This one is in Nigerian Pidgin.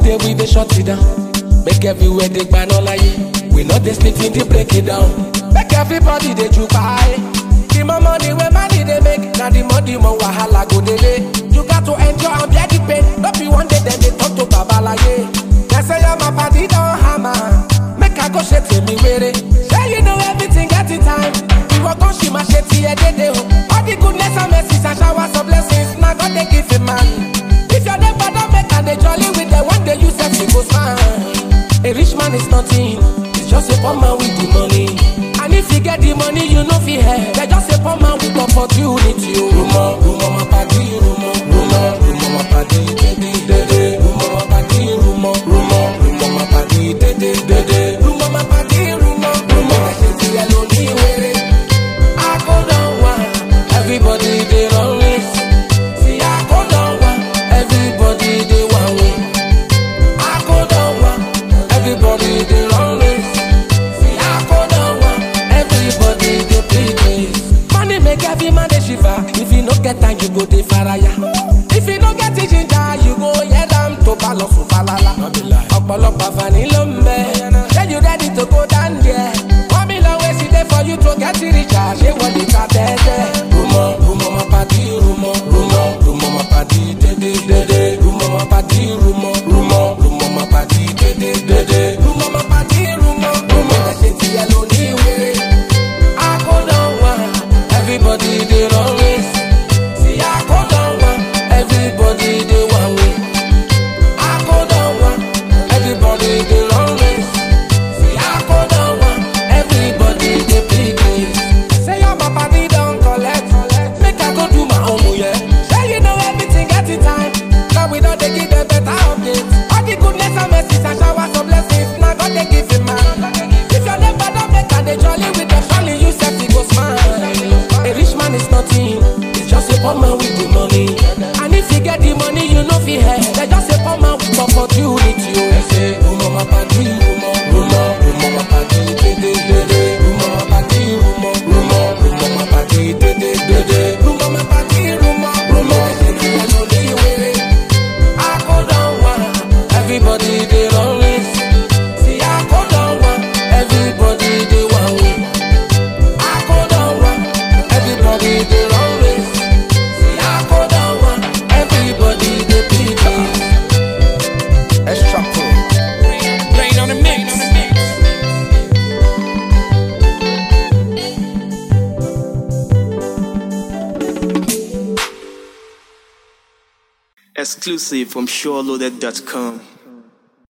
day we dey shut it down. Make everywhere dey gban all We no dey sleep in the break it down. Make everybody dey jubai. The more money wey money dey make, na the more the more wahala go dey lay. You got to enjoy and bear the pain. No be one day dem dey talk to babalaye. They say your my party don hammer. Make I go ṣe tèmi wéré. Say you know everything get it time. Ìwọ kan ṣì máa ṣe tiẹ̀ dédé o. All the goodness and mercies and showers of blessings na God dey give a man. If your neighbor don make am dey jolly with them, one day you sef you go smile. A rich man is nothing, it's just a poor man with the money. And if you get the money, you no fit help. They just a poor man with opportunity. o. Rumo, rumo, my party, rumo, rumo, rumo, my party, dede, dede. Rumo, my party, rumo, rumo, rumo, my party, dede, dede. Rumo, my party, rumo, rumo. Ṣé ti ẹ ló ní wéré? I go down one, everybody dey run race. See, I go down one, everybody dey one way. I go down one, everybody dey run race. See, I go down one, everybody dey play race. Money make every man dey shiver. If you no get time, you go dey faraya. If you no get the ginger, you go head am to balosu falala. Ọ̀pọ̀lọpọ̀ àǹfààní ló ń bẹ. Ṣé you ready to go down there? One million ways e dey for you to get richer. Ṣé wọ́n lè ta tẹ́tẹ́? Rumọ̀ rumọ̀ ma pàdé rumọ̀ rumọ̀ rumọ̀ ma pàdé dédé dédé. Rumọ̀ ma pàdé rumọ̀ rumọ̀ rumọ̀ ma pàdé dédé dédé. Rumọ̀ ma pàdé rumọ̀ rumọ̀. Ẹ̀ṣẹ̀ tiẹ̀ ló ní wéré. I go down one, everybody dey run race. See, I go down one, everybody dey one way. I go down one, everybody dey run race. See, I go down one, everybody dey play games. Say your papa dey don collect, make I go do my own yeah. Say you know everything get it time, now we don dey give them better updates. All the goodness and mercies and showers of blessings, na God dey give him man. If your neighbor don make am dey jolly with them, surely you sef you go smile. A rich man is nothing, it's just a poor man with the money. And if you get the money, you no fit help. They just a poor man with opportunity. Oh, they say, Rumo ma party, rumo, rumo, rumo ma party, dede, dede. Rumo ma party, rumo, rumo, rumo ma party, dede, dede. Rumo ma party, rumo, rumo. Ẹsẹ̀ tí ẹ lò ní wéré. I go down one, everybody dey run race. See, I go down one, everybody dey one way. I go down one, everybody dey run race. See, I go down one, everybody dey play games. Extra pro. Rain on the mix. Exclusive from SureLoaded.com.